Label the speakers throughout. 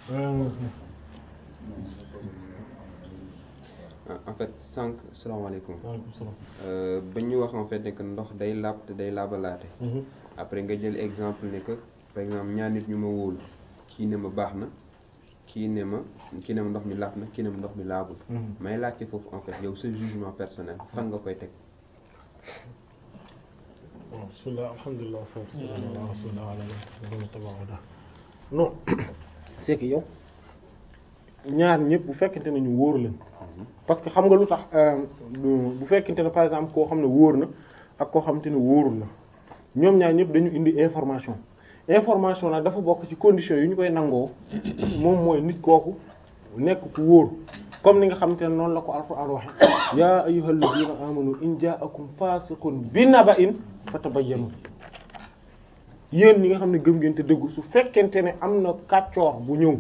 Speaker 1: en fait sànq salaamaaleykum
Speaker 2: waaleykum salaam.
Speaker 1: Euh, ba ñu wax en fait ne que ndox day laab te day laabalaate après nga jël exemple ne que par exemple ñaar nit ñu ma wóolu kii ne ma baax na kii ne ma kii ne ma ndox mi laab na kii ne ma ndox mi laabul may laajte foofu en fait yow sa jugement personnel fan nga koy teg
Speaker 2: waaw bismillah alhamdulilah wassalatu wassalamu ala rasulillah wa ala alihi wa tabaada non c'est que yow ñaar ñëpp bu fekkente ne ñu wóor leen parce que xam nga lu tax euh, du- bu fekkente ne par exemple koo xam ne wóor na ak koo xamante ne wóorul na ñoom ñaar ñëpp dañu indi information information nag dafa bokk ci conditions yi ñu koy nangoo moom mooy nit kooku nekk ku wóor comme ni nga xamante ne noonu la ko alquran waxe yaa ayyuhal ladina amanu in ja'akum fasiqun bi naba'in fatabayyanu yéen ñi nga xam ne gëm ngeen te dëggu su fekkente ne am na kàccoor bu ñëw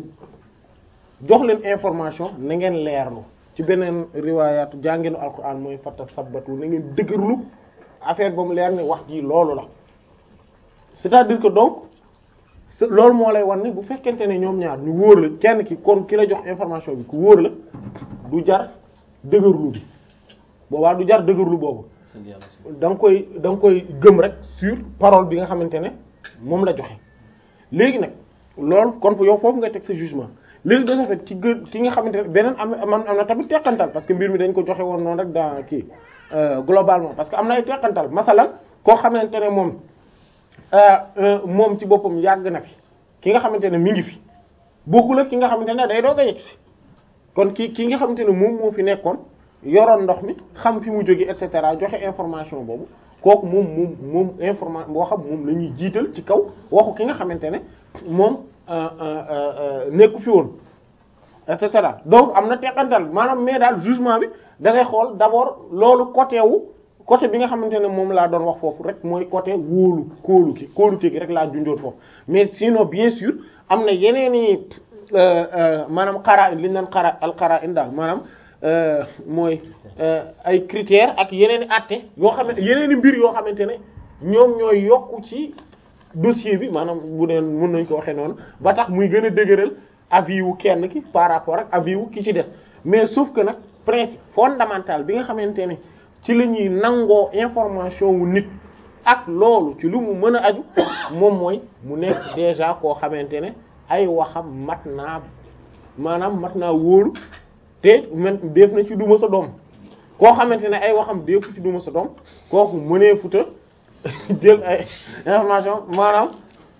Speaker 2: jox leen information na ngeen leerlu ci beneen riwaayaatu jàngeenu alquran mooy fata sabbatu na ngeen dëgërlu affaire ba mu leer ne wax ji loolu la c'est-à-dire que donc se- loolu moo lay wan ne bu fekkente ne ñoom ñaar ñu wóor la kenn ki kon ki la jox information bi ku wóor la du jar dëgërlu bi boobaa du jar dëgërlu boobu da nga koy da nga koy gëm rek sur parole bi nga xamante ne moom la joxe léegi nag loolu kon yow foofu nga teg sa jugement léegi de ce fait ci gën ki nga xamante ne beneen am am am na tamit teqantal parce que mbir mi dañ ko joxe woon noonu rek dans kii euh, globalement parce que am na ay teqantal masalan koo xamante ne moom euh, euh, moom ci boppam yàgg na fi ki nga xamante ne mi ngi fi bokkul ak ki nga xamante ne day doog a yegg si kon ki ki nga xamante ne moom moo fi nekkoon yoroon ndox mi xam fi mu jóge et cetera joxe information boobu kooku moom moom moom information boo xam moom la ñuy jiital ci kaw waxu ki nga xamante ne moom euh, euh, euh, nekku fi woon et cetera donc am na teqantal maanaam mais daal jugement bi da ngay xool d'abord loolu côté wu côté bi nga xamante ne moom laa doon wax foofu rek mooy côté wóolu kóolu ki kóolute gi rek laa junjoon foofu mais sinon bien sûr am na yeneen i maanaam xaraa li ñu naan xara al xaraa in daal maanaam euh, mooy euh, ay critères ak yeneen i àtte yoo xam ne yeneen i mbir yoo xamante ne ñoom ñooy yokku ci dossier bi maanaam bu dee mën nañ ko waxee noonu ba tax muy gën a dëgëral avis wu kenn ki par rapport ak avis wu ki ci des mais sauf que nag principe fondamental bi nga xamante ne ci la ñuy nangoo information wu nit ak loolu ci lu mu mën a aju moom mooy mu nekk déjà koo xamante ne ay waxam mat naa maanaam mat naa wóolu te man def na ci duma sa doom koo xamante ne ay waxam defu ci duma sa doom kooku mënee futa jël ay information maanaam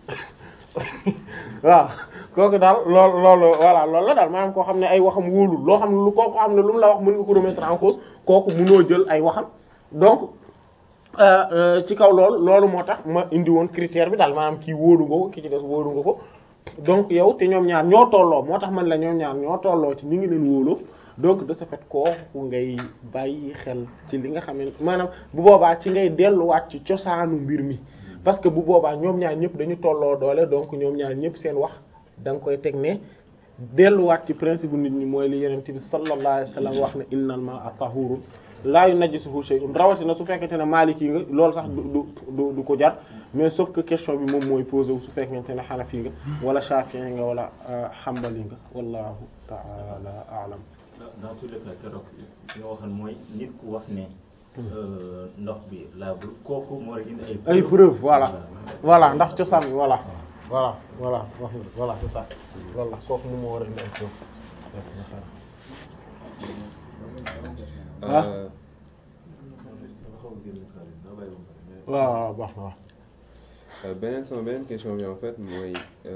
Speaker 2: waaw kooku daal loolu loolu voilà loolu la daal maanaam koo xam ne ay waxam wóolul loo xam ne lu kooku xam ne lu mu la wax mën nga ko remettre en cause kooku mënoo jël ay waxam donc euh, euh, ci kaw loolu loolu moo tax ma indi woon critère bi daal maanaam kii wóolu nga ko ki ci des wóolu nga ko donc yow te ñoom ñaar ñoo tolloo moo tax man la ñoom ñaar ñoo tolloo ci ni ngi leen wóoloo donc de ce fait kooku ngay bàyyi xel ci li nga xam ne maanaam bu boobaa ci ngay delluwaat ci cosaanu mbir mi parce que bu boobaa ñoom ñaar ñëpp dañu tolloo doole donc ñoom ñaar ñëpp seen wax da nga koy teg ne delluwaat ci principe bu nit ñi mooy li yonent bi sallallahu alayhi wasallam wax ne innal ma'a tahurun la yunajjisuhu shay'un rawatina su fekkente ne Maliki nga loolu sax du du du du ko jar mais sauf que question bi moom mooy posé wu su fekkente ne Hanafi nga wala Shafi'i nga wala Hanbali nga wallahu ta'ala a'lam
Speaker 3: dans tous les cas keroog li nga waxoon mooy nit ku wax ne euh, ndox bi laabul kooku moo war a indi ay
Speaker 2: ay preuve voilà voilà ndax cosaan bi voilà voilà voilà wax nga voilà c'est ça loolu la kooku moom moo war a indi ay preuve ah
Speaker 1: Euh,
Speaker 2: waaw waaw baax na waaw
Speaker 1: Euh, beneen sama beneen question bi en fait mooy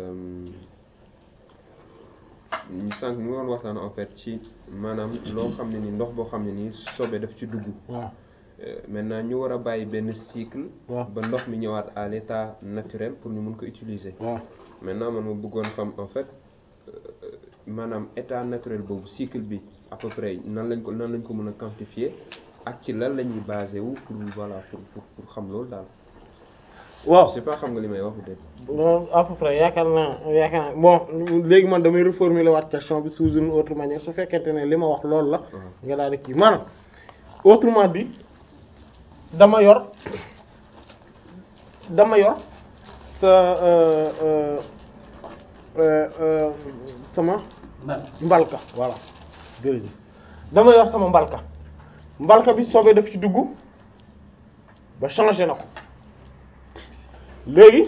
Speaker 1: ñu sànq ñu woon waxtaan en fait ci maanaam loo xam ne ni ndox boo xam ne nii sobe daf ci dugg
Speaker 2: waaw
Speaker 1: Euh, maintenant ñu war a bàyyi benn cycle
Speaker 2: waaw
Speaker 1: ba ndox mi ñëwaat à l'état naturel pour ñu mun ko utiliser
Speaker 2: waaw
Speaker 1: maintenant man ma bëggoon xam en fait euh, maanaam état naturel boobu cycle bi à peu près nan lañ ko nan lañ ko mën a quantifier ak ci lan la ñuy basé wu pour voilà pour pour pour xam loolu daal
Speaker 2: waaw
Speaker 1: je sais pas xam nga li may wax peut-être
Speaker 2: bon à peu près yaakaar naa yaakaar naa bon léegi man damay reformuler waat question bi sous une autre manière su fekkente ne li ma wax loolu la nga daal di kii maanaam autrement dit dama yor dama yor sa euh, euh, euh, euh, sama mbalka voilà jërëjëf dama yor sama mbalka mbalka bi sobe daf ci dugg ba changé na ko léegi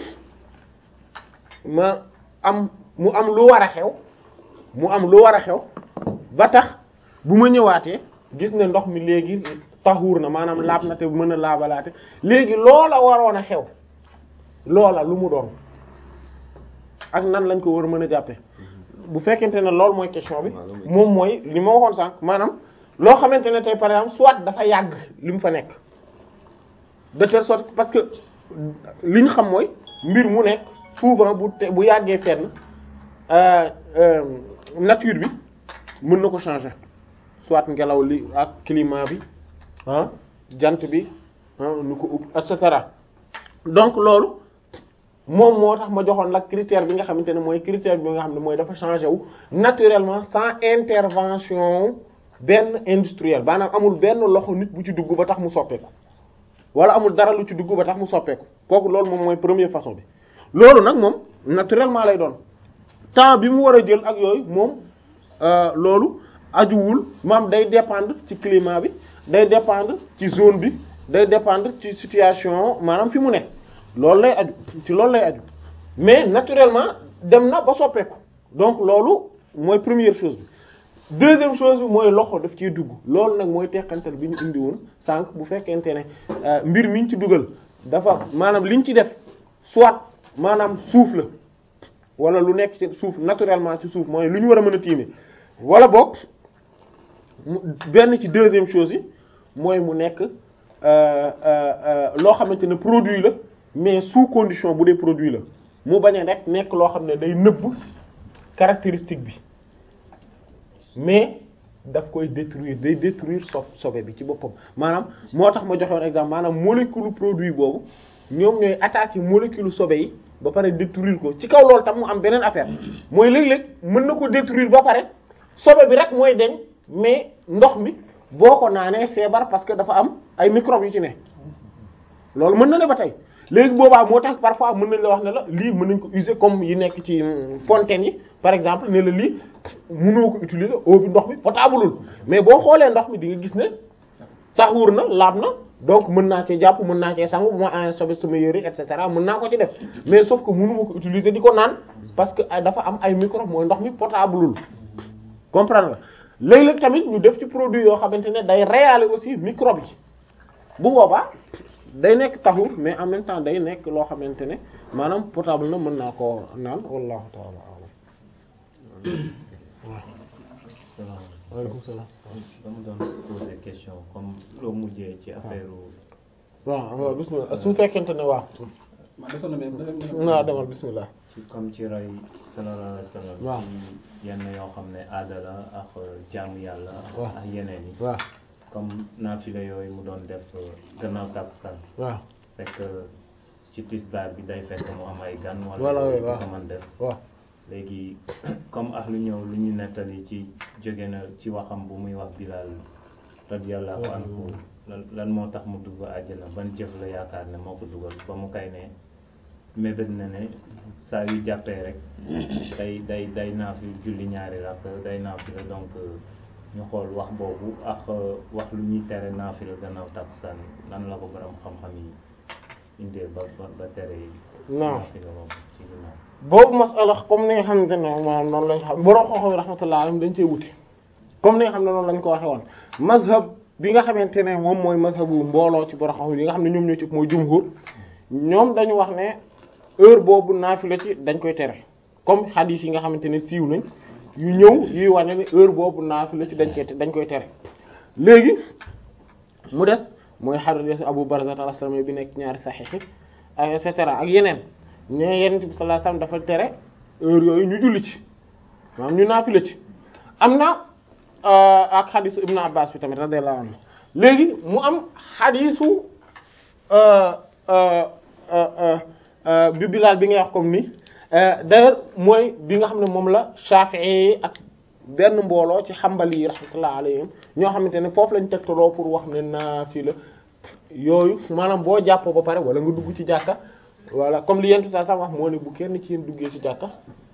Speaker 2: ma am mu am lu war a xew mu am lu war a xew ba tax bu ma ñëwaatee gis ne ndox mi léegi taxuur na maanaam laab na te mën a laabalaate léegi loola waroon a xew loola lu mu doon ak nan lañ ko war a mën a jàppe bu fekkente ne loolu mooy question bi moom mooy li ma waxoon sànq maanaam loo xamante ne tey par exemple soit dafa yàgg li mu fa nekk de telle sorte parce que li ñu xam mooy mbir mu nekk souvent bu te bu yàggee fenn euh, euh, nature bi mën na ko changer soit ngelaw li ak climat bi ah jant bi ah nu ko ub et cetera donc loolu moom moo tax ma joxoon la critère bi nga xamante ne mooy critère bi nga xam ne mooy dafa changer wu naturellement sans intervention benn industriel maanaam amul benn loxo nit bu ci dugg ba tax mu soppeeku wala amul dara lu ci dugg ba tax mu soppeeku kooku loolu moom mooy première façon bi loolu nag moom naturellement lay doon temps bi mu war a jël ak yooyu moom euh, loolu ajuwul maam day dépendre ci climat bi day dépendre ci zone bi day dépendre ci situation maanaam fi mu nekk loolu lay aju ci loolu lay aju mais naturellement dem na ba soppeeku donc loolu mooy première chose bi deuxième chose bi mooy loxo daf ciy dugg loolu nag mooy teqantal bi ñu indi woon sànq bu fekkente ne euh, mbir mi ñu ci dugal dafa maanaam liñ ci def soit maanaam suuf la wala lu nekk ci suuf naturellement ci suuf mooy lu ñu war a mën a tiime wala boog mu benn ci deuxième chose yi mooy mu nekk euh, euh, euh, loo xamante ne produit la mais sous condition bu dee produit la mu bañ a rek nekk loo xam ne day nëbb caractéristique bi mais daf koy détruire day détruire so sobe bi ci boppam maanaam moo tax ma joxewoon exemple maanaam molécule produit boobu ñoom ñooy attaquer molécule sobe yi ba pare détruire ko ci kaw loolu tam mu am beneen affaire mooy léeg-léeg mën na ko détruire ba pare sobe bi rek mooy deñ mais ndox mi boo ko naanee feebar parce que dafa am ay microbes yu ci ne loolu mën na ne ba tey léegi boobaa moo tax parfois mën nañ la wax ne la lii mën nañ ko user comme yi nekk ci fontaine yi par exemple ne la lii mënoo ko utiliser eau bi ndox bi potableul mais boo xoolee ndox mi di nga gis ne taxuur na laab na donc mën naa cee jàpp mën naa cee sangu bu ma en sobe sama yére et cetera mën naa ko ci def mais sauf que mënuma ko utiliser di ko naan parce que dafa am ay microbes mooy ndox mi potableul comprendre nga léeg-léeg tamit ñu def ci produit yoo xamante ne day réyaale aussi microbe yi bu boobaa day nekk taxur mais en même temps day nekk loo xamante ne maanaam potable na mën naa koo naan wallahu ta'ala a'lam
Speaker 3: salaam
Speaker 2: waaleykum salaam
Speaker 3: dama doon poser question comme loo mujjee ci affaire
Speaker 2: waaw waaw bismillah su fekkente ne waaw naa demal bismillah
Speaker 3: ci comme ci roy sallallahu alayhi wa sallam
Speaker 2: waaw.
Speaker 3: ci yenn yoo xam ne aada la ak jaamu yàlla
Speaker 2: waaw.
Speaker 3: ak yeneen yi
Speaker 2: waaw
Speaker 3: comme naafila yooyu mu doon def gannaaw tàkkusaan
Speaker 2: waaw
Speaker 3: fekk ci tisbaar bi day fekk mu am ay gan
Speaker 2: Voilà,
Speaker 3: wala
Speaker 2: oui,
Speaker 3: du
Speaker 2: waaw.
Speaker 3: ko mën def
Speaker 2: waaw
Speaker 3: léegi comme ak lu ñëw lu ñu nettali ci jóge na ci waxam bu muy wax Bilal radiyallahu anhu lan lan moo tax mu dugg àjjana ban jëf la yaakaar ne moo ko dugal ba mu kay ne mébét na ne saa yu jàppee rek day day day naafi julli ñaari rakk day naafi la donc ñu xool wax boobu ak wax lu ñuy tere naafi la gannaaw tàkkusaan nan la ko borom xam-xam yi indee ba ba ba tere
Speaker 2: Non.
Speaker 3: naafi la boobu ci ginnaaw
Speaker 2: boobu masala comme ni nga xamante ne maanaam noonu lañ xam borom xooxam yi rahmatullah alayhim dañ cee wuti comme ni nga xam ne noonu lañ ko waxe woon mazhab bi nga xamante ne moom mooy mazhabu mbooloo ci borom xam yi nga xam ne ñoom ñoo ci mooy jumhur ñoom dañu wax ne heure boobu naafila ci dañ koy tere comme hadith yi nga xamante ne siiw nañ yu ñëw yuy wane ne heure boobu naafila ci dañ koy dañ koy tere léegi mu des mooy hadith Abu Barzah al-Aslami bi nekk ñaari sahih yi ak et cetera ak yeneen ñee yenent bi sallallahu alayhi wasallam dafa tere heure yooyu ñu julli ci maanaam ñu naafila ci am na euh, ak xadisu ibnu abbas bi tamit radiyallahu anhu léegi mu am xadisu euh, euh, euh, euh, bi bilaal bi ngay wax comme ni euh, d'ailleurs mooy bi nga xam ne moom la Shafi'i yi ak benn mbooloo ci xambali yi rahmatullah alayhim ñoo xamante ne foofu lañ tegtaloo pour wax ne naafila yooyu maanaam boo jàppoo ba pare wala nga dugg ci jàkka voilà comme li yentu saa sax wax moo ne bu kenn ci yéen duggee ci jàkka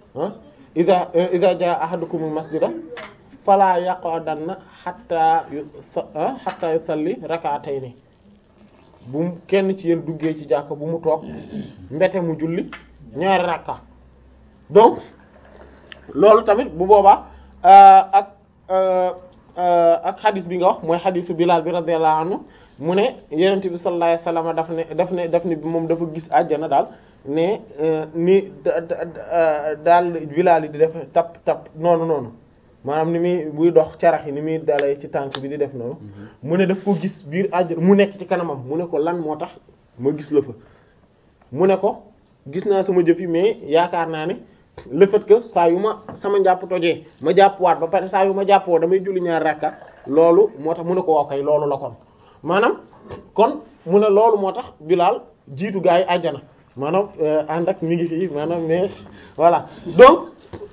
Speaker 2: ah ida ida jaa ahadukumul masjida fala yaqudanna hatta yu hatta yusalli rak'atayn bu mu kenn ci yéen duggee ci jàkka bu mu toog mbete mu julli ñaari rakka donc loolu tamit bu boobaa ak ak xadis bi nga wax mooy xadisu Bilal bi radiyallahu anhu mu ne yonent bi sallallahu alayhi wasallam daf ne daf ne daf ne moom dafa gis àjjana daal ne ni daal Bilal di def tap tap noonu noonu maanaam ni muy buy dox carax yi ni muy dalee ci tànk bi di def noonu mu ne daf ko gis biir àjjana mu nekk ci kanamam mu ne ko lan moo tax ma gis la fa mu ne ko gis naa sama jëf yi mais yaakaar naa ne le fait que saa yu ma sama njàpp tojee ma jàppwaat ba pare saa yu ma jàppoo damay julli ñaar rakka loolu moo tax mu ne ko waaw kay loolu la kon maanaam kon mu ne loolu moo tax Bilaal jiitu gaa yi àjjana maanaam ànd ak mi ngi fii maanaam mais voilà donc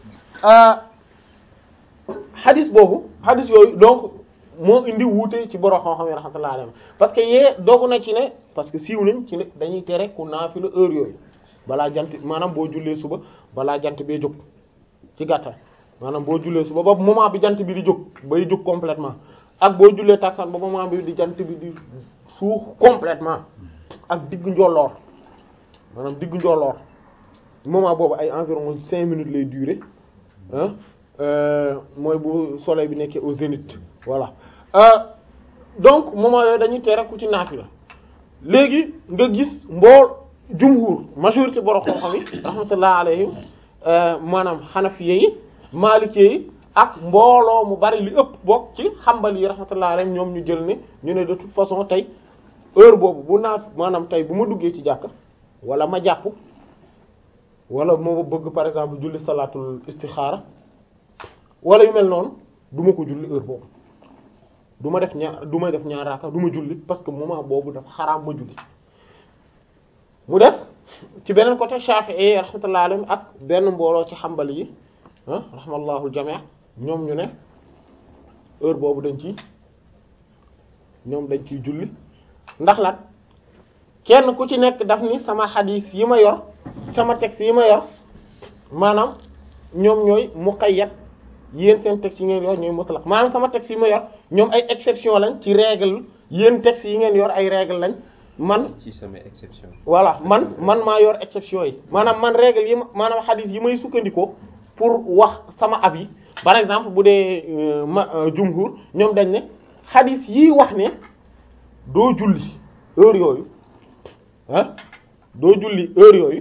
Speaker 2: hadis boobu hadis yooyu donc moo indi wuute ci borom xam-xam yi rahmatullahi alayhi parce que yee dogu na ci ne parce que siiw nañ ci ne dañuy tere ku naafila heure yooyu balaa jant maanaam boo jullee suba balaa jant bee jóg ci gàttal maanaam boo jullee suba ba moment bi jant bi di jóg bay jóg complètement ak boo jullee taksaan ba moment bi di jant bi di suux complètement ak diggu njolloor maanaam diggu njolloor moment boobu ay environ cinq minutes lay durer ah mooy bu soleil bi nekkee au zénith voilà donc moment yooyu dañuy tere ku ci naafila léegi nga gis mbool jumhur majorité borom xam-xam yi rahmatullah alayhim maanaam xanafiye yi maalikee yi ak mbooloo mu bari li ëpp bokk ci xambal yi rahmatullah alayhim ñoom ñu jël ne ñu ne de toute façon tey heure boobu bu naaf maanaam tey bu ma duggee ci jàkk wala ma jàpp wala moo bëgg par exemple julli salaatul istixaara wala yu mel noonu du ma ko julli heure boobu du ma def ñaar du ma def ñaar raaka du ma julli parce que moment boobu dafa xaraam ma julli mu des ci beneen côté Shafi'i rahmatullahi alayhim ak benn mbooloo ci xambali yi ah rahmallahu al-jami' ñoom ñu ne heure boobu dañ ci ñoom dañ ciy julli ndax lan kenn ku ci nekk daf ni sama xadiis yi ma yor sama texte yi ma yor maanaam ñoom ñooy muqayyad yéen seen texte yi ngeen yor ñooy mutlaq maanaam sama texte yi ma yor ñoom ay exception lañ ci règle yéen texte yi ngeen yor ay règle lañ man
Speaker 1: ci sama exception
Speaker 2: voilà man man maa yor exception yi maanaam man règle yi ma maanaam xadiis yi may sukkandikoo pour wax sama avis par exemple bu dee ma jumhur ñoom dañ ne xadiis yi wax ne doo julli heure yooyu ah doo julli heure yooyu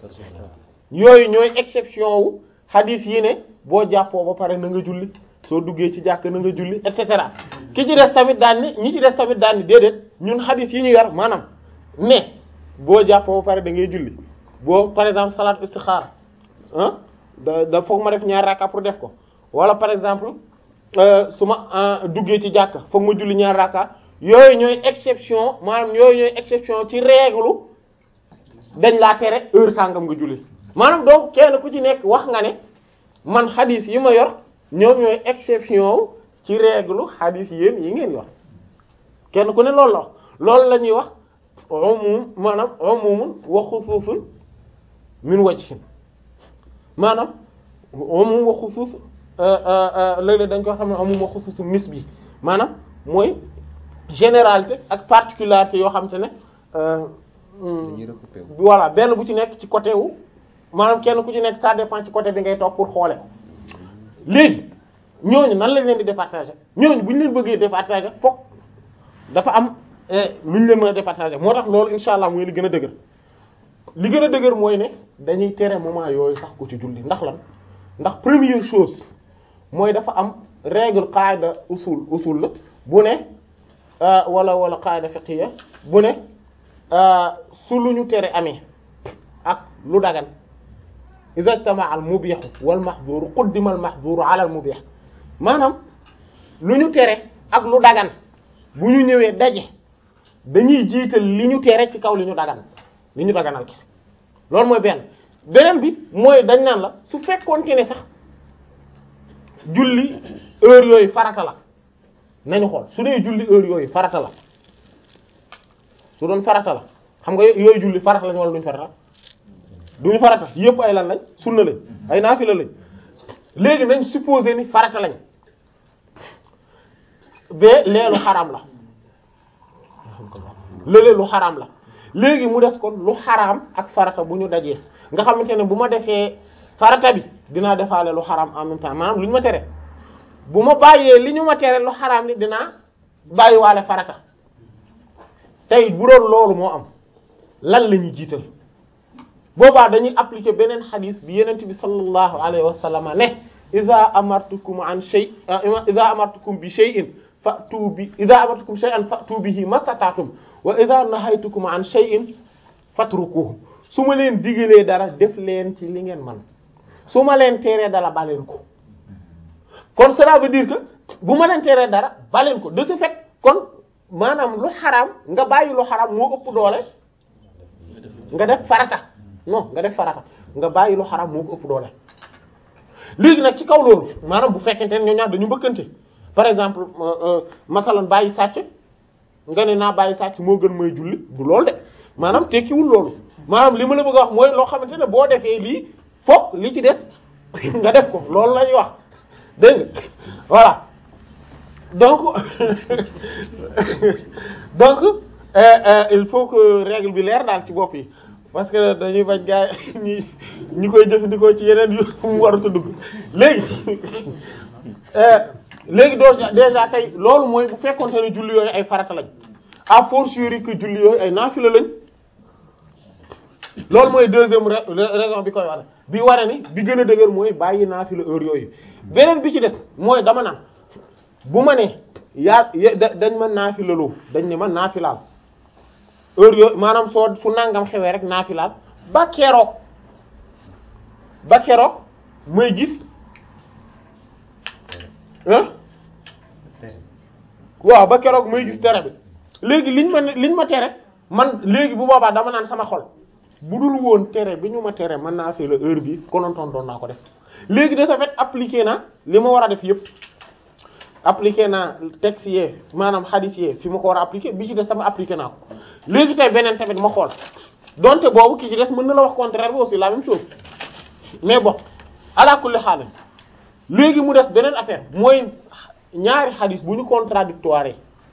Speaker 2: yooyu ñooy exception wu xadiis yi ne boo jàppoo ba pare na nga julli soo duggee ci jàkk na nga julli et cetera ki ci des tamit daan ni ñi ci des tamit daan ni déedéet ñun xadiis yi ñu yor maanaam mais boo jàppoo ba pare da ngay julli boo par exemple salaat istixaara ah da da foog ma def ñaari rakka pour def ko wala par exemple su ma duggee ci jàkk foog ma julli ñaari rakka yooyu ñooy exception maanaam yooyu ñooy exception ci règle dañ laa tere heure sàngam nga julli maanaam donc kenn ku ci nekk wax nga ne man xadiis yi ma yor ñoom ñooy exception ci règle xadiis yéen yi ngeen yor kenn ku ne loolu la loolu la ñuy wax umum maanaam umumun wa xusuusun min wajhin maanaam umum wa xusuus léeg-léeg dañ ko xam ne umum wa xusuusun nisbi maanaam mooy généralité ak particularité yoo xam te ne
Speaker 1: dañuy recoupé wu
Speaker 2: voilà benn bu ci nekk ci côté wu maanaam kenn ku ci nekk ça dépend ci côté bi ngay toog pour xoole ko léegi ñooñu nan lañ leen di départager ñooñu bu ñu leen bëggee départager fokk dafa am lu ñu leen mën a départager moo tax loolu insha allah mooy li gën a dëgër li gën a dëgër mooy ne dañuy tere moment yooyu sax ku ci julli ndax lan ndax première chose mooy dafa am règle qaida usul usul la bu ne wala wala qaida fiqhiyya bu ne su lu ñu tere amee ak lu dagan iza ijtama'a al mubih wal mahdhur quddima al mahdhur ala al mubih maanaam lu ñu tere ak lu dagan bu ñu ñëwee daje dañuy jiital li ñu tere ci kaw li ñu dagan li ñu daganal ki loolu mooy benn beneen bi mooy dañ naan la su fekkoonte ne sax julli heure yooyu farata la nañu xool su dee julli heure yooyu farata la su doon farata la xam nga yooyu julli farata lañu wala duñ farata duñu farata yëpp ay lan lañ sunna lañ ay naafila lañ léegi nañ supposé ni farata lañ ba leelu xaraam la lële lu xaraam la léegi mu des kon lu xaraam ak farata bu ñu dajee nga xamante ne bu ma defee farata bi dinaa defaale lu xaraam en même temps maanaam lu ñu ma tere bu ma bàyyee li ñu ma tere lu xaraam ni dinaa bàyyiwaale farata tey bu doon loolu moo am lan la ñuy jiital boobaa dañuy appliquer beneen xadis bi yenent bi sallallahu alayhi wa sallam ne iza amartukum an shay iza amartukum bi shay'in fa'tu bi iza amartukum shay'an fa'tu bihi mastata'tum wa iza nahaytukum an shay'in fatrukuhu su ma leen digalee dara def leen ci li ngeen man su ma leen teree dara baleen ko kon cela veut dire que bu ma leen teree dara baleen ko de ce fait kon maanaam lu xaraam nga bàyyi lu xaraam moo ëpp doole nga def farata non nga def farata nga bàyyi lu xaraam moo ko ëpp doole léegi nag ci kaw loolu maanaam bu fekkente ne ñoo ñaar dañu mbëkkante par exemple masalan bàyyi sàcc nga ne naa bàyyi sàcc moo gën mooy julli du loolu de maanaam tekkiwul loolu maanaam li ma la bëgg a wax mooy loo xamante ne boo defee lii fokk li ci des nga def ko loolu lañuy wax dégg nga voilà donc donc euh, euh, il faut que règle bi leer daal ci bopp yi parce que dañuy bañ gaay ñi ñi koy jëfandikoo ci yeneen yu mu warut a dugg léegi léegi doo déjà tey loolu mooy bu fekkonte ne julli yooyu ay farata lañ à fortiori que julli yooyu ay naafila lañ loolu mooy deuxième raison bi koy ware bi ware ni bi gën a dëgër mooy bàyyi naafila heure yooyu beneen bi ci des mooy dama naan bu ma ne yaa dañ ma naafilaloo dañ ne ma naafilaal heure yooyu maanaam soo fu nangam xewee rek naafilaal ba keroog ba keroog may gis ah waaw ba keroog may gis tere bi léegi liñ ma liñ ma tere man léegi bu boobaa dama naan sama xol bu dul woon tere bi ñu ma tere mën naa fi la heure bi konontoon doon naa ko def léegi de ce fait appliqué naa li ma war a def yëpp appliqué naa texte yee maanaam hadith yee fi ma ko war a appliqué bi ci des sama appliqué naa ko léegi tey beneen tamit ma xool donte boobu ki ci des mën na la wax contraire bi aussi la même chose mais bon ala kulli xaal léegi mu des beneen affaire mooy ñaari hadith bu ñu contradictoire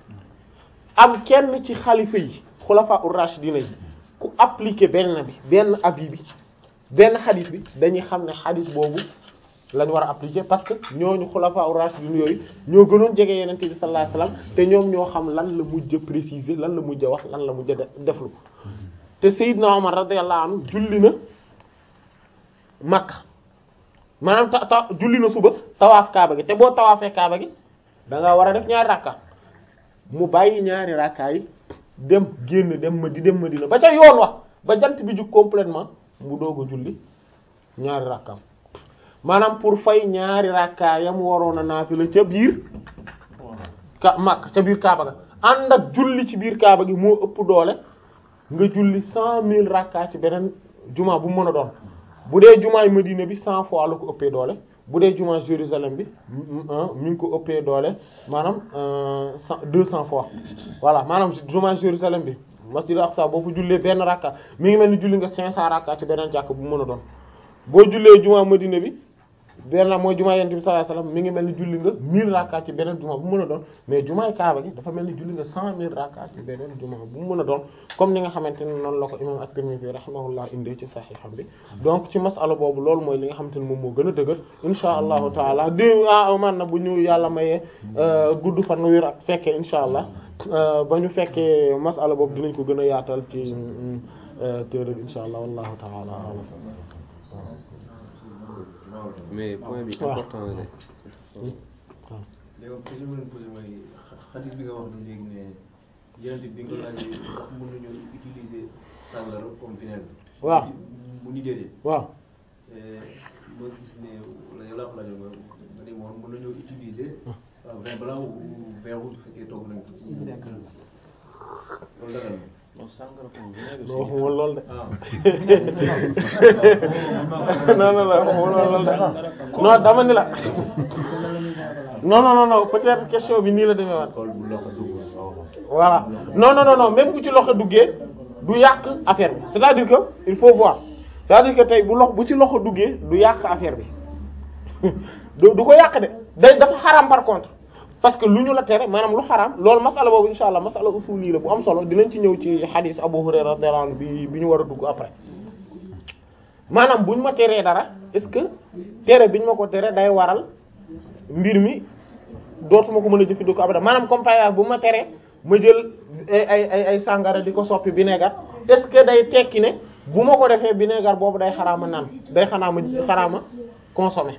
Speaker 2: am kenn ci xalifa yi xulafa ur-rashidina yi ku appliqué benn bi benn avis bi benn hadith bi dañuy xam ne hadith boobu lañ war a appliquer parce que ñooñu xulafa ur-rashidun yooyu ñoo gënoon jege yeneen bi sallallahu alayhi wasallam te ñoom ñoo xam lan la mujj a préciser lan la mujj a wax lan la mujj a deflu te Seydina Omar radiyallahu anhu julli na Makka maanaam ta ta julli na suba tawaaf Kaaba gi te boo tawaafee Kaaba gi da nga war a def ñaari rakka mu bàyyi ñaari rakka yi dem génn dem ma di dem Madina ba ca yoon wax ba jant bi jug complètement mu doog a julli ñaari rakkaam maanaam pour fay ñaari rakkaa yam waroon a naafila ca biir ka Makka ca biir Kaaba ga ànd ak julli ci biir Kaaba gi moo ëpp doole nga julli cent mille rakkaa ci beneen juma bu mu mën a doon bu dee jumaay Madina bi cent fois la ko ëppee doole bu dee jumaa Jérusalem bi mi ngi ko ëppee doole maanaam cent deux cent fois voilà maanaam jumaa Jérusalem bi masjid Aqsa boo fa jullee benn rakka mi ngi mel ni julli nga cinq cent rakka ci beneen jàkk bu mën a doon boo jullee jumaa Madina bi benn mooy jumaa Yonent bi sallallahu alayhi wasallam mi ngi mel ni julli nga mille rakka ci beneen jumaa bu mën a doon mais jumaay Kaaba gi dafa mel ni julli nga cent mille rakka ci beneen jumaa bu mu mën a doon comme ni nga xamante ne noonu la ko imam at-Tirmidhi rahimahullah indee ci Sahiham bi donc ci masala boobu loolu mooy li nga xamante ne moom moo gën a dëgër insha allahu taala di ah man na bu ñu yàlla mayee gudd fan wér ak fekkee insha allah ba ñu fekkee masala boobu dinañ ko gën a yaatal ci téere bi insha allah wallahu taala alam
Speaker 1: mais point bi
Speaker 2: waaw.
Speaker 1: important la de.
Speaker 4: léegi question bi ma leen posé mooy xadis bi nga wax ni léegi ne yeneen bi nga ko laajee ndax mën nañu utiliser sàngara comme vinaigre.
Speaker 2: waaw
Speaker 4: mu ni déedéet.
Speaker 2: waaw
Speaker 4: te ma gis ne wala yow laa ko laajoon nga nga ne moom mën nañoo utiliser waaw vin blanc ou vin rouge bu fekkee togg nañ ko ci. loolu dagal na.
Speaker 3: non sangara ko vinaigre
Speaker 2: non waxuma lool de
Speaker 4: ah.
Speaker 2: non non non waxuma lool de non dama ni la non non non non peut-être question bi nii la demee waat
Speaker 3: kol bu loxo dugg waaw
Speaker 2: voilà non non non non même bu ci loxo duggee du yàq affaire bi c'est-à-dire que il faut voir c'est-à-dire que tey bu lox bu ci loxo duggee du yàq affaire bi du du ko yàq de day dafa xaraam par contre parce que lu ñu la tere maanaam lu xaraam loolu masala boobu insha allah masala usuli la bu am solo dinañ ci ñëw ci hadith Abu Hurayra radiyallahu anhu bi bi ñu war a dugg après maanaam bu ñu ma teree dara est-ce que tere bi ñu ma ko tere day waral mbir mi dootuma ko mën a jëfandikoo abada maanaam comme par exemple bu ma teree ma jël ay ay ay ay sàngara di ko soppi vinaigre est-ce que day tekki ne bu ma ko defee vinaigre boobu day xaraama naan day xaraama xaraama consommer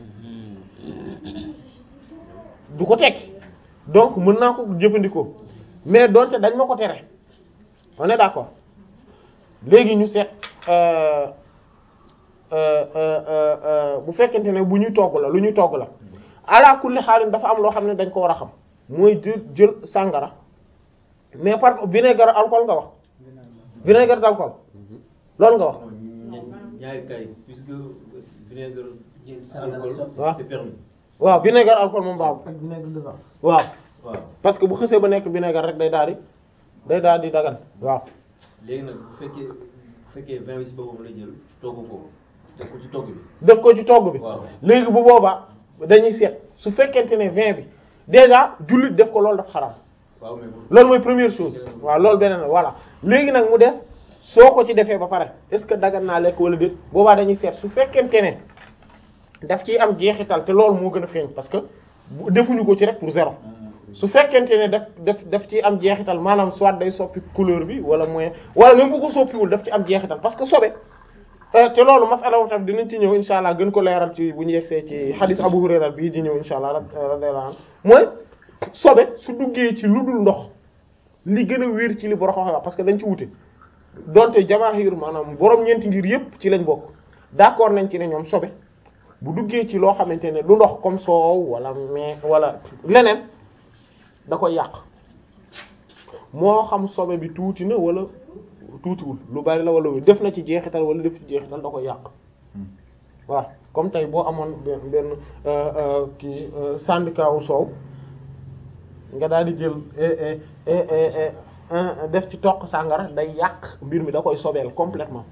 Speaker 2: du ko tekki donc mën naa ko jëfandikoo mais donte dañ ma ko tere on est d'accord léegi ñu seet euh euh euh euh bu fekkente ne bu ñuy togg la lu ñuy togg la ala kulli xaalin dafa am loo xam ne dañ ko war a xam mooy jël jël sàngara mais par vinaigre alcool nga wax vinaigre d'alcool loolu nga wax
Speaker 4: ñaari kay puisque vinaigre alcool
Speaker 2: waaw
Speaker 4: c'est permis
Speaker 2: waaw vinaigre alcool moom baaxul
Speaker 5: ak vinaigre de vin.
Speaker 2: waaw
Speaker 4: waaw
Speaker 2: parce que bu xësee ba nekk vinaigre rek day daal di day daal di dagan waaw
Speaker 4: léegi nag bu fekkee bu fekkee vin bi si boppam la jël togg ko def ko ci togg bi
Speaker 2: def ko ci togg bi
Speaker 4: waaw.
Speaker 2: léegi bu boobaa dañuy seet su fekkente ne vin bi déjà jullit def ko loolu dafa xaraam
Speaker 4: waaw mais bu
Speaker 2: loolu mooy première chose waaw loolu beneen la voilà léegi nag mu des soo ko ci defee ba pare est-ce que dagan naa lekk wala déet boobaa dañuy seet su fekkente ne daf ciy am jeexital te loolu moo gën a feeñ parce que bu- defuñu ko ci rek pour zéro su fekkente ne daf daf daf ci am jeexital maanaam soit day soppi couleur bi wala moyen wala même bu ko soppiwul daf ci am jeexital parce que sobe euh, te loolu masala wu tam dinañ ci ñëw insha allah gën ko leeral ci bu ñu yegsee ci hadith Abu Hurayra bii di ñëw insha allah ra- radiyallahu anhu mooy sobe su duggee ci lu dul ndox li gën a wér ci li borom xam wax parce que dañ ci wute donte jamaahir maanaam borom ñeenti ngir yépp ci lañ bokk d'accord nañ ci ne ñoom sobe bu duggee ci loo xamante ne du ndox comme soow wala mais wala leneen da koy yàq moo xam sobe bi tuuti na wala tuutiwul lu bari la wala def na ci jeexital wala def ci jeexital da koy yàq waaw comme tey boo amoon benn benn euh, euh, kii euh, syndicat wu soow nga daal di jël eh, eh, eh, eh, eh, un- def ci toq sàngara day yàq mbir mi da koy sobeel complètement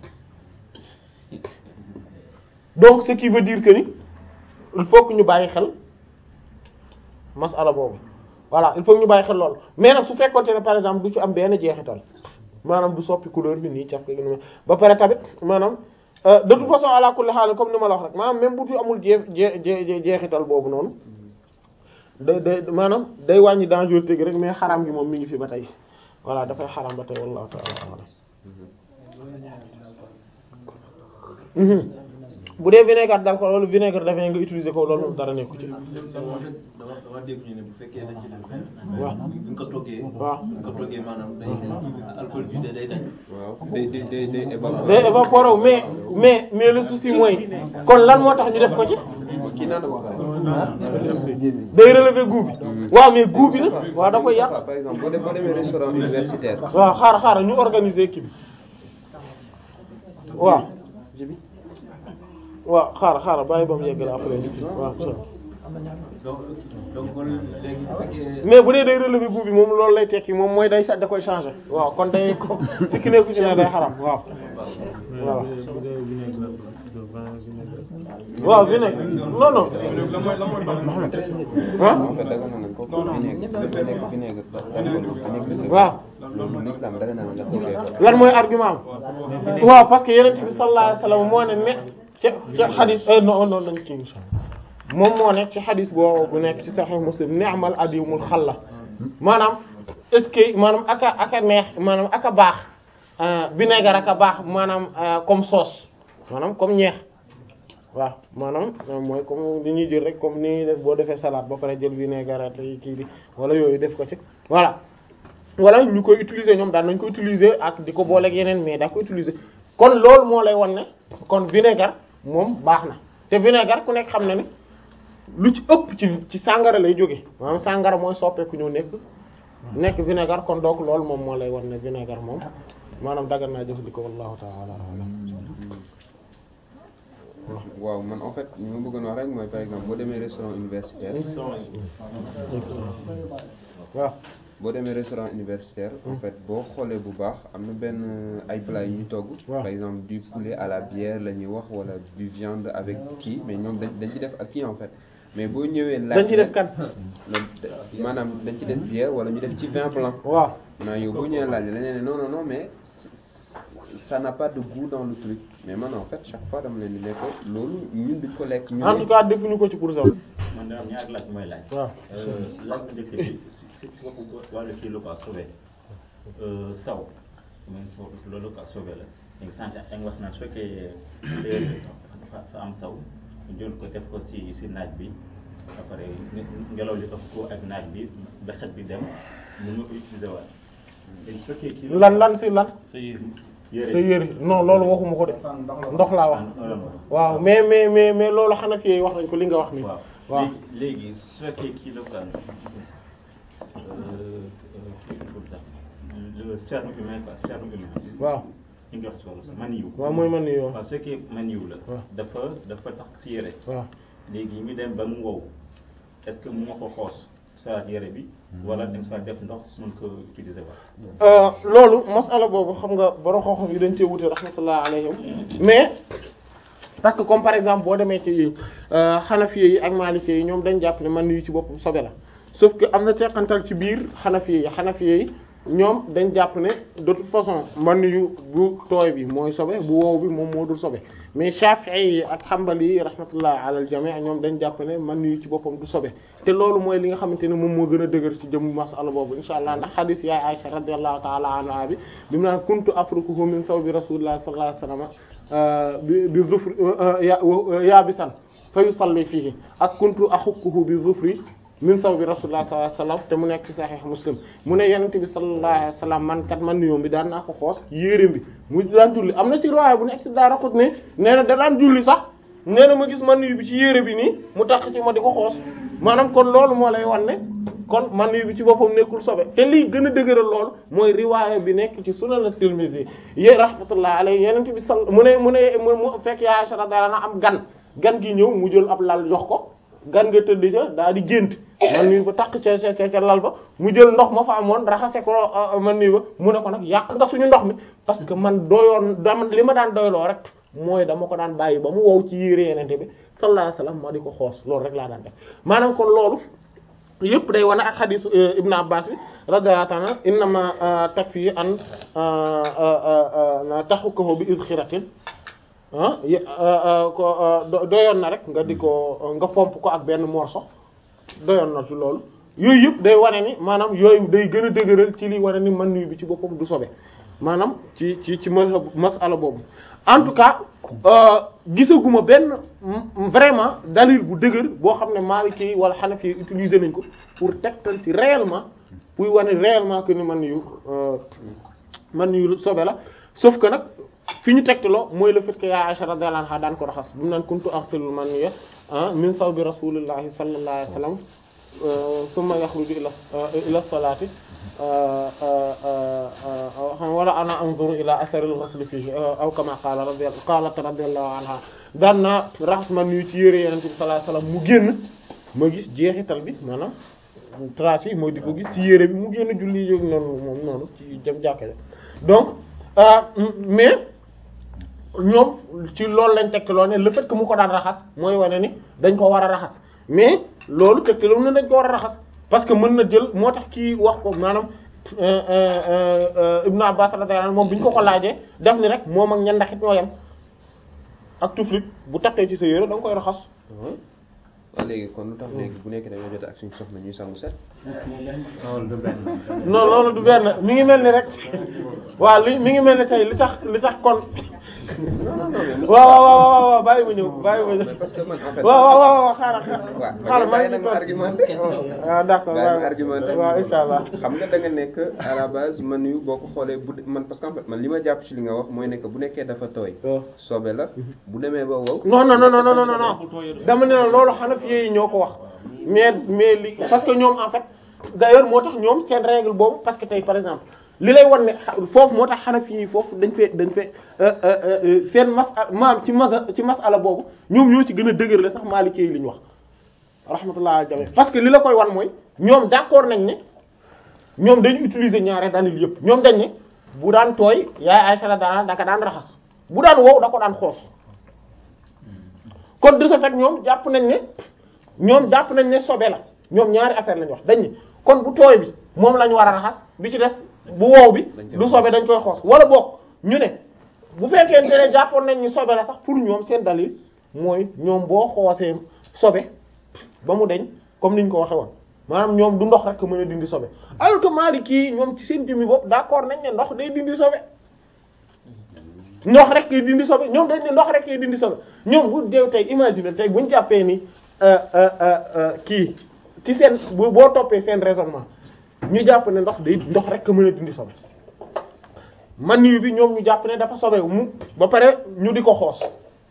Speaker 2: donc ce qui veut dire que ni il faut que ñu bàyyi xel masala boobu voilà il faut que ñu bàyyi xel loolu mais nag su fekkonte ne par exemple du ci am benn jeexital maanaam du soppi couleur bi nii caf ko gi ni ba pare tamit maanaam euh, de toute façon ala kulli haal comme ni ma la wax rek maanaam même bu ci amul jee jee jee jeexital boobu noonu day day maanaam day wàññi dangerosité gi rek mais xaram gi moom mi ngi fi ba tey voilà dafay xaram ba tey wallahu ta'ala a'lam Mhm. bu dee vinaigre d'alcool wala vinaigre de vin nga utiliser ko loolu moom dara nekku ci
Speaker 4: dama dama dama dégg ñu ne bu fekkee dañ ci def vin
Speaker 2: waaw
Speaker 4: bu ñu ko toggee
Speaker 2: waaw
Speaker 4: bu ñu ko toggee maanaam day alcool bi day day dañ
Speaker 1: waaw day day day day évaporer.
Speaker 2: day évaporer wu mais mais mais le souci mooy kon lan moo tax ñu def ko ci
Speaker 1: kii naan ko pare.
Speaker 2: day relever goût bi waaw mais goût bi nag waaw da koy yàq
Speaker 1: par exemple boo dem boo demee restaurant universitaire.
Speaker 2: waaw xaaral xaaral ñu organiser kii bi waaw waaw xaaral xaaral bàyyi ba mu yeggale après ñu kii waaw so
Speaker 4: donc donc kon léegi bu fekkee
Speaker 2: mais bu dee day relever goût bi moom loolu lay tekki moom mooy day sa da koy changer waaw kon day ko si ki nekku ci ne day xaram waaw waaw waaw vinaigre non non ah
Speaker 1: en fait daga na ko ko vinaigre dafa nekk vinaigre vinaigre
Speaker 2: waaw
Speaker 1: loolu l'islam daga na nga toggee ko.
Speaker 2: lan mooy argument am waaw parce que yeneen bi sallallahu alayhi wasallam moo ne ne ca ca xadis non non nañ ci insha Allah moom moo nekk ci xadis boo bu nekk ci Sahih Muslim ni'mal adimul xalla maanaam est-ce que maanaam aka aka neex maanaam aka baax vinaigre aka baax maanaam comme sauce maanaam comme ñeex waaw maanaam mooy comme li ñuy jël rek comme ni def boo defee salade ba pare jël vinaigre te kii bi wala yooyu def ko ci voilà wala ñu koy utiliser ñoom daan nañ ko utiliser ak di ko booleeg yeneen mais daa ko utiliser kon loolu moo lay wan ne kon vinaigre moom baax na te vinaigre ku nekk xam na ne lu ci ëpp ci ci sàngara lay jóge maanaam sàngara mooy soppeeku ñëw nekk nekk vinaigre kon donc loolu moom moo lay wan ne vinaigre moom maanaam dagan naa jëfandikoo wallahu ta'ala a'lam
Speaker 1: waaw man en fait li ma bëggoon wax rek mooy par exemple boo demee restaurant universitaire.
Speaker 2: waaw
Speaker 1: boo demee restaurant universitaire en fait boo xoolee bu baax am na benn ay plats yu ñu togg
Speaker 2: waaw.
Speaker 1: par exemple du poulet à la bière la ñuy wax wala du viande avec kii mais ñoom dañ dañ ci def ak kii en fait mais boo ñëwee laaj
Speaker 2: dañ ci def kan
Speaker 1: loolu de- maanaam dañ ci def bière wala ñu def ci vin blanc
Speaker 2: waaw
Speaker 1: non yow boo ñëwee laaj dañ ne non non non mais c- ça n'a pas de goût dans le truc mais man en fait chaque fois dama leen di nekk loolu ñun duñ ko lekk ñu
Speaker 2: en tout cas defuñu ko ci pour ça
Speaker 3: man daal ñaari laaj mooy laaj.
Speaker 2: waaw
Speaker 3: laaj bu njëkk bi si si waxu wàllu kii lu ko sauvé saw man foofu loolu ko sauvé la léegi sant ak wax naan su fekkee léer dafa dafa am saw ñu jël ko def ko si si naaj bi après ngelaw li ëpp ko ak naaj bi ba xet bi dem mën nga ko utiliser waat léegi su fekkee kii
Speaker 2: lan lan si lan
Speaker 3: sa yére
Speaker 2: sa yëre non loolu waxuma ko de ndox laa wax
Speaker 3: waaw
Speaker 2: waaw mais mais mais mais loolu xanaa fi wax nañ ko li nga wax ni
Speaker 3: waaw
Speaker 2: waaw
Speaker 3: léegi léegi su fekkee kii la quoi kii pour sax le sperme humain quoi sperme humain.
Speaker 2: waaw
Speaker 3: li nga wax ci wàllu sax maniyu.
Speaker 2: waaw mooy man ni yow
Speaker 3: waaw su fekkee maniyu la.
Speaker 2: waaw.
Speaker 3: dafa dafa tax si yére.
Speaker 2: waaw
Speaker 3: léegi ñu dem ba mu wow est-ce que mu nga ko xoos sa yére bi. wala da nga fa def ndox mën ko utiliser waat.
Speaker 2: loolu masala boobu xam nga borom xam-xam yi dañ cee wute rahmatullah alayhim mais parce que comme par exemple boo demee ci xanafiye yi ak malikiye yi ñoom dañ jàpp ne man yu ci boppam sobe la sauf que am na teqantal ci biir xanafiye yi xanafiye yi ñoom dañ jàpp ne de toute façon man yu bu tooy bi mooy sobe bu wow bi moom moo dul sobe mais shafi'i yi ak xambali yi rahmatullah ala al jami' ñoom dañ jàpp ne man yu ci boppam du sobe te loolu mooy li nga xamante ne moom moo gën a dëgër ci jëm masala boobu insha allah ndax xadis yaay Aisha radiyallahu ta'ala anha bi bi mu naan kuntu afrukuhu min sawbi rasulillah sallallahu alayhi wasallam bi bi zufri ya yaabisan fa yusalli fihi ak kuntu axukkuhu bi zufri min sawbi rasulillah sallallahu alayhi wasallam te mu nekk ci sahih muslim mu ne yonent bi sallallahu alayhi wasallam man kat man nuyoom bi daan naa ko xoos yéreem bi mu daan julli am na ci riwaaya bu nekk ci Daaraqutni nee na da daan julli sax nee na ma gis man nuyu bi ci yére bi nii mu tax ci ma di ko xoos maanaam kon loolu moo lay wan ne kon man nuyu bi ci boppam nekkul sobe te lii gën a dëgëral loolu mooy riwaaya bi nekk ci sunan at-Tirmidhi yi rahmatullah alayhi yonent bi sal mu ne mu ne mu fekk yaa Aisha radiyallahu anha am gan gan gi ñëw mu jël ab lal jox ko gan nga tëdd ca daal di gént man nii ba takk ca ca ca lal ba mu jël ndox ma fa amoon raxase ko man nii ba mu ne ko nag yàq nga suñu ndox mi parce que man doyoon dama li ma daan doyloo rek mooy dama ko daan bàyyi ba mu wow ci yére yenente bi sallallahu alayhi wasallam ma di ko xoos loolu rek laa daan def maanaam kon loolu yëpp day wane ak xadisu Ibn Abbas bi radiyallahu ta'ala innama takfi an taxukahu bi idxiratin ah ko doyoon na rek nga di ko nga fomp ko ak benn morceau doyoon na ci loolu yooyu yëpp day wane ni maanaam yooyu day gën a dëgëral ci li wane ni man nuyu bi ci boppam du sobe maanaam ci ci ci mazhab masala boobu en tout cas gisaguma benn vraiment dalil bu dëgër boo xam ne Maliki wala Hanafi utiliser nañ ko pour tegtal ci réellement pour wane réellement que ni man yu man yu sobe la sauf que nag fi ñu tegtaloo mooy le fait que ya Aisha radiyallahu anha daan ko raxas bu mu naan kuntu aghsilul maniyya min sawbi rasulillahi sallallahu alayhi wasallam summa yakhruju ila ila salati wala ana anzuru ila atharil ghusl fihi aw kama qala radiyallahu qalat radiyallahu anha daan naa raxas man yu ci yére yenente bi sallallahu alayhi wasallam mu génn ma gis jeexital bi maanaam trace yi mooy di ko gis ci yére bi mu génn julli yóg noonu moom noonu ci jëm jàkka donc mais ñoom ci loolu lañ tegtaloo ne le fait que mu ko daan raxas mooy wane ni dañ ko war a raxas mais loolu tegtaloo ne dañ ko war a raxas parce que mën na jël moo tax kii wax ko maanaam Ibn Abbas radiyallahu anhu moom bi ñu ko ko laajee def ni rek moom ak ñandaxit ñoo yem ak tuflit bu takkee ci sa yére da nga koy raxas
Speaker 1: waaw léegi kon lu tax léegi bu nekkee dañoo jot ak suñu soxna ñuy sangu set
Speaker 3: loolu du benn.
Speaker 2: non loolu du benn mi ngi mel ni rek waaw li mi ngi mel ni tey li tax li tax kon
Speaker 1: non non non
Speaker 2: waaw waaw waaw waaw bàyyi ma ñëw bàyyi ma ñëw
Speaker 1: parce que man en fait
Speaker 2: waaw waaw waaw waaw xaaral
Speaker 1: waaw
Speaker 2: xaaral maa
Speaker 1: bàyyi
Speaker 2: ngi
Speaker 1: nag ma argumenté
Speaker 2: waaw d'accord
Speaker 1: bàyyi ma argumenté
Speaker 2: waaw insha allah
Speaker 1: xam nga da nga nekk à la base man yu boo ko xoolee bu man parce que en fait man li ma jàpp ci li nga wax mooy nekk bu nekkee dafa tooy sobe la bu demee ba wow
Speaker 2: non non non non non non non dama ne la loolu Hanafi yi ñoo ko wax mais mais li parce que ñoom en fait d'ailleurs moo tax ñoom seen règle boobu parce que tey par exemple li lay wan ne foofu moo tax Hanafi yi foofu dañ fee dañ fee seen mas maam ci mas ci masala boobu ñoom ñoo ci gën a dëgër la sax Maliki yi li ñu wax rahmatullah al jami parce que li la koy wan mooy ñoom d'accord nañ ne ñoom dañu utiliser ñaare dalil yëpp ñoom dañ ne bu daan tooy yaay Aysa daan daka daan raxas bu daan wow da ko daan xoos kon de ce fait ñoom jàpp nañ ne ñoom jàpp nañ ne sobe la ñoom ñaari affaire lañu wax dañ ne kon bu tooy bi moom la ñu war a raxas bi ci des bu wow bi du sobe dañ koy xoos wala boog ñu ne bu fekkente ne jàppoon nañ ni sobe la sax pour ñoom seen dalil mooy ñoom boo xoosee sobe ba mu deñ comme niñ ko waxe woon maanaam ñoom du ndox rek mën a dindi sobe alors que Maliki ñoom ci seen jëmmi bopp d'accord nañ ne ndox day dindi sobe ndox rek kay dindi sobe ñoom dañ ne ndox rek kay dindi sobe ñoom bu deew tey imagine tey buñ jàppee ni kii ci seen boo toppee seen raisonnement ñu jàpp ne ndox day ndox rek mën a dindi sobe man yu bi ñoom ñu jàpp ne dafa sobe mu ba pare ñu di ko xoos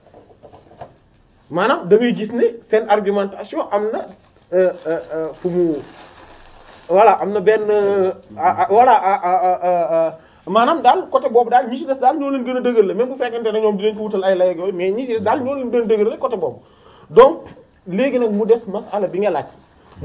Speaker 2: maanaam da ngay gis ne seen argumentation am na fu mu voilà am na benn voilà maanaam daal côté boobu daal ñi ci des daal ñoo leen gën a dëgër la même bu fekkente ne ñoom dinañ ko wutal ay lay ak yooyu mais ñi ci des daal ñoo leen gën a dëgër la côté boobu donc léegi nag mu des masala bi nga laaj